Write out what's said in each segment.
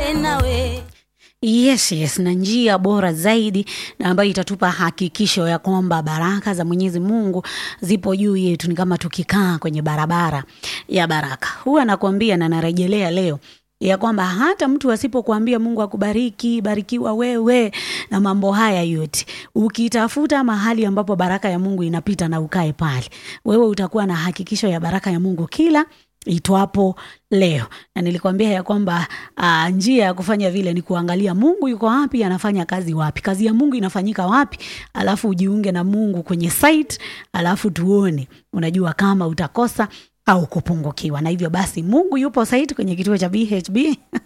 nawe Yes, yes, na njia bora zaidi na ambayo itatupa hakikisho ya kwamba baraka za Mwenyezi Mungu zipo juu yetu, ni kama tukikaa kwenye barabara ya baraka. Huwa nakwambia na narejelea leo ya kwamba hata mtu asipokuambia Mungu akubariki, barikiwa wewe na mambo haya yote, ukitafuta mahali ambapo baraka ya Mungu inapita na ukae pale, wewe utakuwa na hakikisho ya baraka ya Mungu kila itwapo leo na nilikwambia ya kwamba uh, njia ya kufanya vile ni kuangalia Mungu yuko wapi, anafanya kazi wapi, kazi ya Mungu inafanyika wapi, alafu ujiunge na Mungu kwenye site, alafu tuone, unajua kama utakosa au kupungukiwa. Na hivyo basi, Mungu yupo site kwenye kituo cha BHB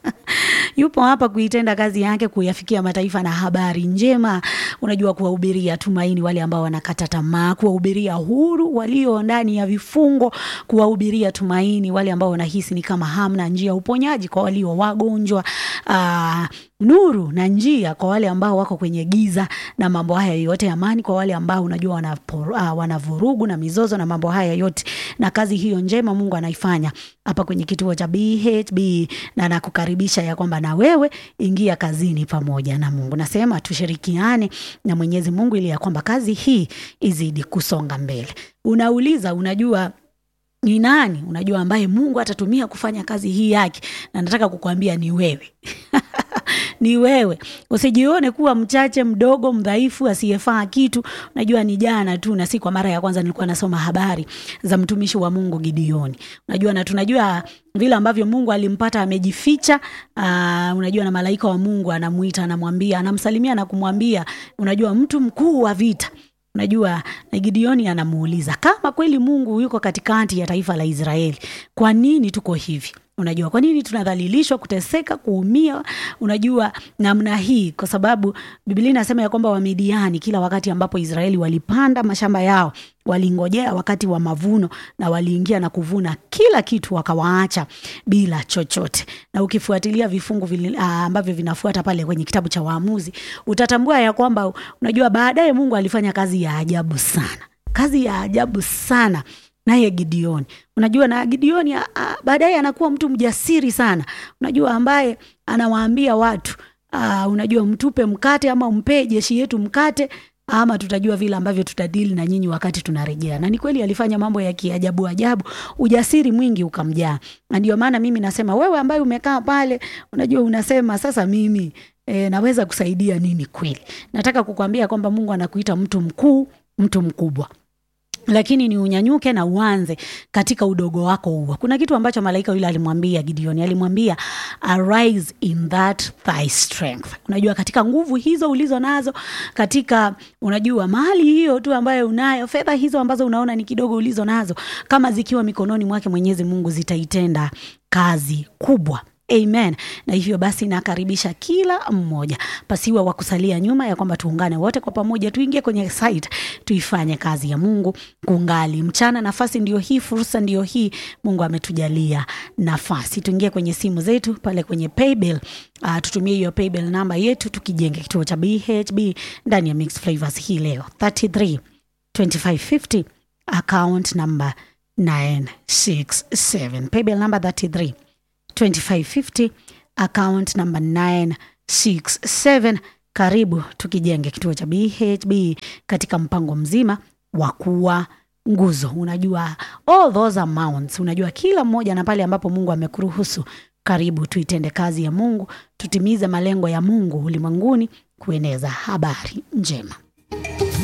yupo hapa kuitenda kazi yake, kuyafikia mataifa na habari njema, unajua, kuwahubiria tumaini wale ambao wanakata tamaa, kuwahubiria huru walio ndani ya vifungo, kuwahubiria tumaini wale ambao wanahisi ni kama hamna njia, uponyaji kwa walio wagonjwa, aa, nuru na njia kwa wale ambao wako kwenye giza na mambo haya yote, amani kwa wale ambao unajua wana, uh, wana vurugu na mizozo na mambo haya yote, na kazi hiyo njema Mungu anaifanya hapa kwenye kituo cha BHB, na nakukaribisha ya kwamba na wewe ingia kazini pamoja na Mungu. Nasema tushirikiane na Mwenyezi Mungu ili ya kwamba kazi hii izidi kusonga mbele. Unauliza, unajua ni nani unajua ambaye Mungu atatumia kufanya kazi hii yake, na nataka kukwambia ni wewe ni wewe. Usijione kuwa mchache, mdogo, mdhaifu, asiyefaa kitu. Unajua ni jana tu na si kwa mara ya kwanza nilikuwa nasoma habari za mtumishi wa Mungu Gideoni. Unajua na tunajua vile ambavyo Mungu alimpata amejificha. Uh, unajua na malaika wa Mungu anamuita, anamwambia, anamsalimia na kumwambia, unajua mtu mkuu wa vita Unajua, na Gideoni anamuuliza kama kweli Mungu yuko katikati ya taifa la Israeli, kwa nini tuko hivi? Unajua, kwa nini tunadhalilishwa, kuteseka, kuumia, unajua namna hii? Kwa sababu Biblia inasema ya kwamba Wamidiani kila wakati ambapo Israeli walipanda mashamba yao walingojea wakati wa mavuno na waliingia na kuvuna kila kitu, wakawaacha bila chochote. Na ukifuatilia vifungu vili, uh, ambavyo vinafuata pale kwenye kitabu cha Waamuzi utatambua ya kwamba unajua, baadaye Mungu alifanya kazi ya ajabu sana, kazi ya ajabu sana naye Gideoni unajua, na Gideoni baadaye anakuwa mtu mjasiri sana, unajua, ambaye anawaambia watu uh, unajua, mtupe mkate ama mpe jeshi yetu mkate ama tutajua vile ambavyo tutadili na nyinyi wakati tunarejea. Na ni kweli alifanya mambo ya kiajabu ajabu, ujasiri mwingi ukamjaa. Na ndio maana mimi nasema wewe ambaye umekaa pale, unajua unasema sasa mimi e, naweza kusaidia nini? Kweli nataka kukwambia kwamba Mungu anakuita mtu mkuu, mtu mkubwa lakini ni unyanyuke na uanze katika udogo wako huo. Kuna kitu ambacho malaika yule alimwambia Gideoni, alimwambia arise in that thy strength. Unajua, katika nguvu hizo ulizo nazo, katika unajua mali hiyo tu ambayo unayo, fedha hizo ambazo unaona ni kidogo ulizo nazo, kama zikiwa mikononi mwake Mwenyezi Mungu zitaitenda kazi kubwa. Amen. Na hivyo basi nakaribisha kila mmoja pasiwa wa kusalia nyuma, ya kwamba tuungane wote kwa pamoja, tuingie kwenye site, tuifanye kazi ya Mungu kungali mchana. Nafasi ndio hii, fursa ndio hii, Mungu ametujalia nafasi. Tuingie kwenye simu zetu pale kwenye paybill. Uh, tutumie hiyo paybill namba yetu, tukijenge kituo cha BHB ndani ya Mixed Flavors hii leo 33 2550 account number 967 paybill number 33 2550 account number 967. Karibu tukijenge kituo cha BHB katika mpango mzima wa kuwa nguzo. Unajua all those amounts, unajua kila mmoja na pale ambapo Mungu amekuruhusu. Karibu tuitende kazi ya Mungu, tutimize malengo ya Mungu ulimwenguni, kueneza habari njema.